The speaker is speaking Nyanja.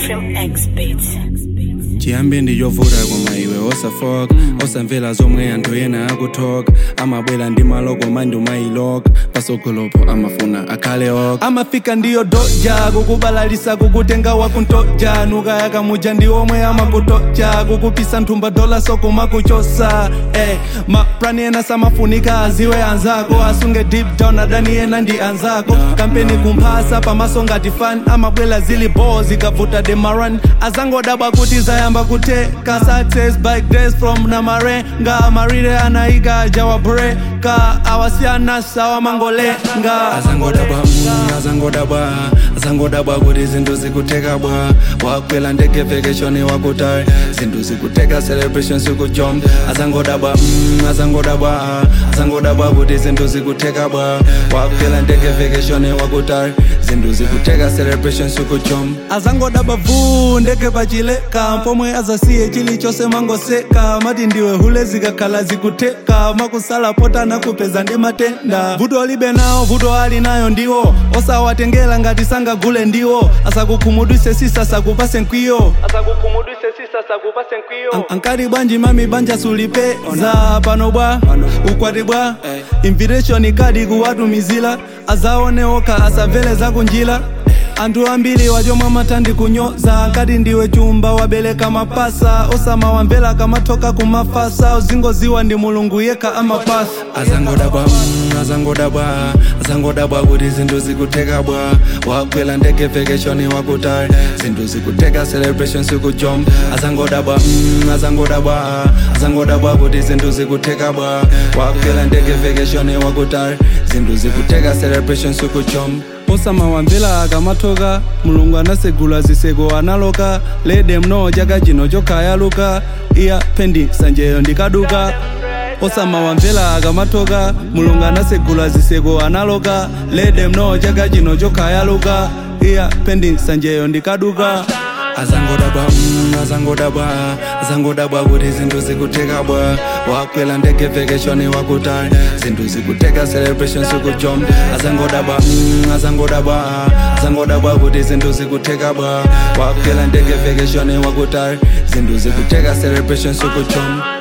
Trim X Beats. chiyambi ndiyovuta koma iwe osafoka osamvera zomwe anthu ena akuthoka amabwera ndi maloko mandi umayiloka pasogolopo amafuna akhale oka amafika ndiyo doja kukubalalisa kukutenga wakuntoja nukayaka muja ndi omwe amakutoja kukupisa nthumba dola soko makuchosa eh, maplani ena samafunika aziwe anzako asunge deep down adani ena ndi anzako kampeni kumphasa pamaso ngati fan amabwela zili bo zikavuta demaran azangodabwa kuti zayamba kuteka success bike days from namarenga marire anaika jawabreka awasiyana sawa mangolenga azangodabwa mm, azangodabwa azangodabwa kuti zinthu zikuteka bwa wakwela ndege vacation wakutali zinthu zikuteka celebration sikujom azangodabwa mm, azangodabwa azangodabwa kuti zinthu zikuteka bwa wakwela ndege vacation wakutali zinthu zikuteka celebration sikujom azangodabwa vu ndege pachileka pomwe azasiye chilichonse mangoseka mati ndiwe hule zikakhala zikuteka makusala potana kupeza ndi matenda vuto libe nawo vuto ali nayo ndiwo osawatengera ngati sangagule ndiwo asakukhumudwise sisa sakupase nkwiyo asakukhumudwise sisa sakupase nkwiyo An- ankati bwanji mami banja sulipeza pano bwa ukwati bwa invitation kadi kuwatumizira azaone okha asavele zakunjira anthu ambiri wachomwe matandi kunyoza ngati ndiwe chumba wabereka mapasa osamawamvera kamathoka kumafasa uzingoziwa ndi mulungu yekha amapasa azangodabwa mm, azangodabwa azangodabwa kuti zinthu zikuteka bwa wakwela ndege vacation wakutali zinthu zikuteka celebration sikujom azangodabwa mm, azangodabwa azangodabwa kuti zinthu zikuteka bwa wakwela ndege vacation wakutali zinthu zikuteka celebration sikujom osamawamvera akamathoka mulungu anasegula ziseko analoka lede mno chaka chino chokhayaluka iya pendi sanjeyo ndikaduka osamawamvera akamathoka mulungu anasegula ziseko analoka lede mno chaka chino chokhayaluka iya pendi sanjeyo ndikaduka azangodabwa mm, azangodabwa azangodabwa kuti zinthu zikuteka bwa wakwela ndege vacation wakutali zinthu zikuteka celebration sikujom azangodabwa mm, azangodabwa azangodabwa kuti zinthu zikuteka bwa wakwela ndege vacation wakutali zinthu zikuteka celebration sikujom